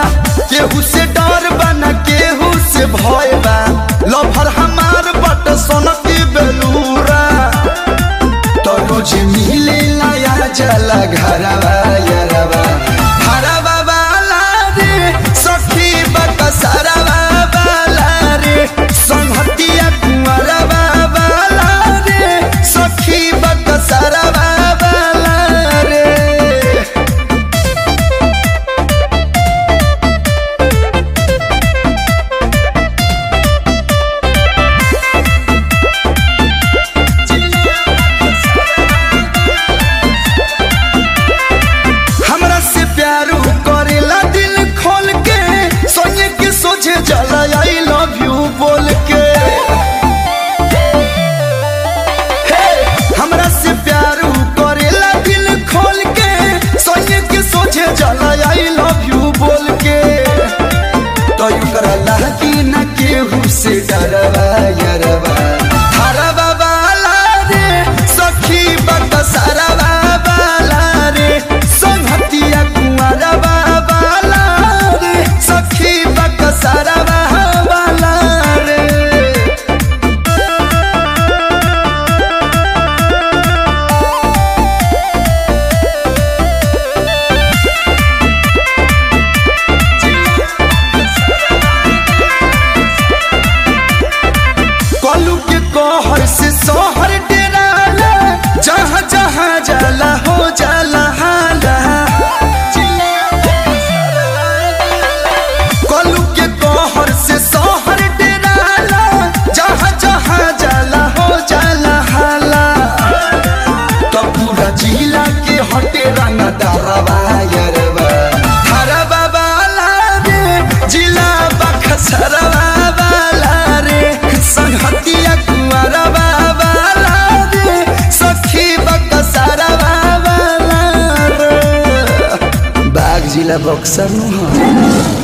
केहू से डर बा न केहू से भय बा लभर हमार बट सोनकी बेलूरा तो रोज मिले लाया जला घरवा यरवा घरवा वाला रे सखी बकसरवा वाला रे संहतिया कुंवरवा वाला रे सखी बकसरवा वाला रे हमरा से प्यार करेला दिल खोल के सोने के सोचे जला आई लव यू बोल के हे, हमरा से प्यार करेला दिल खोल के सोने के सोचे जला आई लव यू बोल के तो यू करला कि न केहू से डरवा यरवा हरवा वाला रे सखी बकसरवा वाला रे संहतिया कुंवरवा वाला रे सखी बकसरवा वाला रे कलू के कहर से सोहर डेराला जहाँ जहाँ जाला हो जाला हाला कलू के कहर से सोहर डेराला जहाँ जहाँ जाला हो जाला हाला तो पूरा जिला के हटे रंग दरवा यरवा हरवा वाला रे जिला बखसरवा वाला रे संहतिया कुंवरवा वाला रे सखी बकसरवा वाला रे बाग जिला बक्सर नु